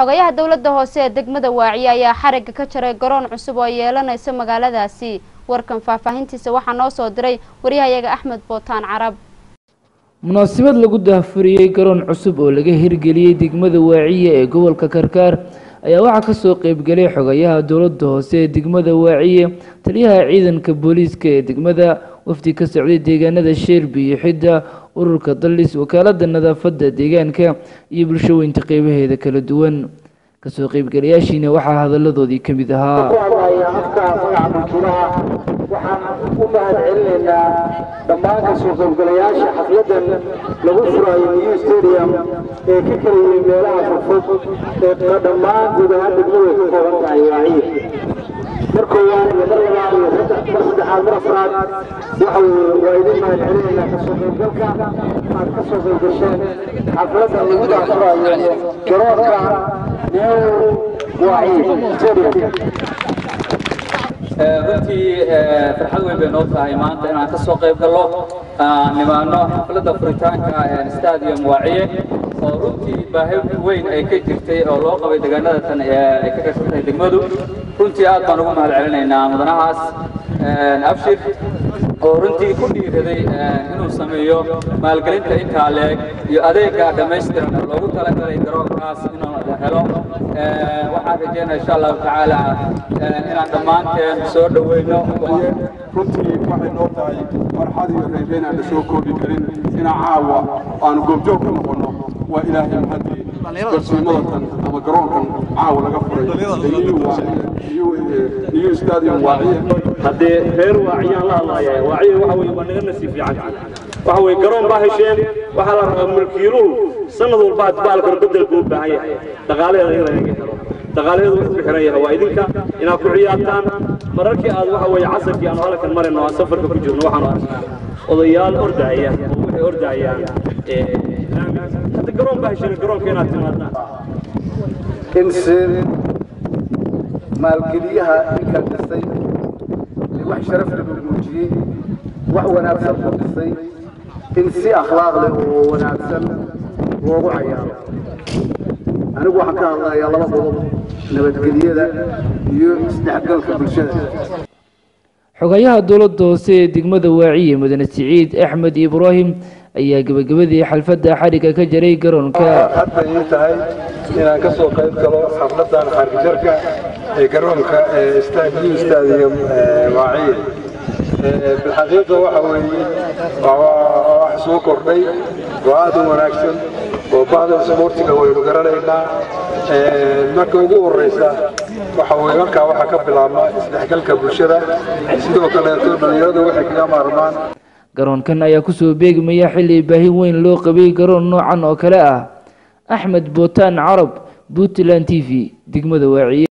xogayaha dowladda hoose ee degmada waaciye ayaa xarigga ka jaray garoon cusub oo yeelanaysa magaaladaasi warkan faahfaahintiisa waxaa noo soo diray waryahayaga axmed bootaan carab munaasabad lagu daahfuriyey garoon cusub oo laga hirgeliyey degmada waaciye ee gobolka karkaar ayaa waxaa kasoo qeybgelay xogayaha dowladda hoose ee degmada waaciye taliyaha ciidanka booliiska ee degmada wafdi ka socday deegaanada sheelbi iyo xidda ururka dallis wakaalada nadaafadda deegaanka iyo bulshooyinta qeybaheeda kala duwan kasoo qeybgalayaashiina waxaa hadaladoodii ka mid ahaa afka magaca mulkiilaha waxaan u mahad celinaynaa dhammaan kasoo qaybgalayaasha xafladan lagu furayo new stadium ee ka kala yimi meelaha fogfog ee dhammaan guud ahaan degmadu ay ka kooban tahay waaciye mar koowaad iyo mar labaad iyo mar saddexaad mar afraad waxa weeye waa idin mahad celinaynaa kasoo qaybgalka aad ka soo qaybgasheen xafladan lagu daafurayo garoonka new waaciye stadium runtii farxad weyn bay noo tahay maanta inaan ka soo qayb gallo nimaano xafladda furitaanka stadium waaciye oo runtii baahi weyn ay ka jirtay oo loo qabay deegaanada tan ay ka gashan tahay degmadu runtii aad baan ugu mahad celinaynaa mudanahaas abshir oo runtii ku dhiiraday inuu sameeyo maalgelinta intaa leeg iyo adeega dhammaystiran oo loogu talagalay garoonkaas inuu helo waxaan rajeynaya insha allahu tacaala inaan dhammaanteen soo dhoweyno runtii waxay noo tahay farxad iyo reereen aan la soo koobi karin inaan caawa aanu goobjoog ka noqonno waa ilaahay mahadii garsiimadatan ama garoonkan caawa laga furay new stadium waaciye haddee reer waaciyaan la hadlaaya waaciye waxa weye waa naga nasiib fiican waxa weye garoon baa hesheen waxaa la rabaa mulkiiluhu sanad walba adbaalkan bedelku u baahan yahay dhaqaalaheeda in laga helo dhaqaalaheedu wuxuu ku xiran yahay waa idinka inaad ku ciyaartaan mararkii aad waxa weye casarkii aanu halkan marayno aan safarka ku jirno waxaanu odayaal ordaaya oo waxay ordayaan hadda garoon baa hesheen garoonka inaad timaadaan in si maalgeliyaha ninkan dhisay wax sharaf leh uu muujiyey wax wanaagsan ku dhisay in si akhlaaq leh oo wanaagsan loogu cayaaro anigu waxaan ka hadlayaa laba qodob nabadgelyada iyo isdhexgalka bulshada xogayaha dowladda hoose ee degmada waaciye mudane siciid axmed ibraahim ayaa gebagabadii xalfadda xarigga ka jaray garoonka hadda ii tahay inaan ka soo qayb galo xafladan xargijarka ee garoonka new stadium waaciye bilxaqiiqa waxa weeye wax soo kordhay oo aad u wanaagsan oo bahda isboortiga waynu garanaynaa marka ugu horeysa waxa weye markaa waxaa ka bilaabma isdhexgalka bulshada sidoo kaleeto dhalinyaradu waxay kaga maarmaan garoonkan ayaa kusoo beegmaya xilli baahi weyn loo qabay garoon noocan oo kale ah axmed bootaan carab puntland t v degmada waaciye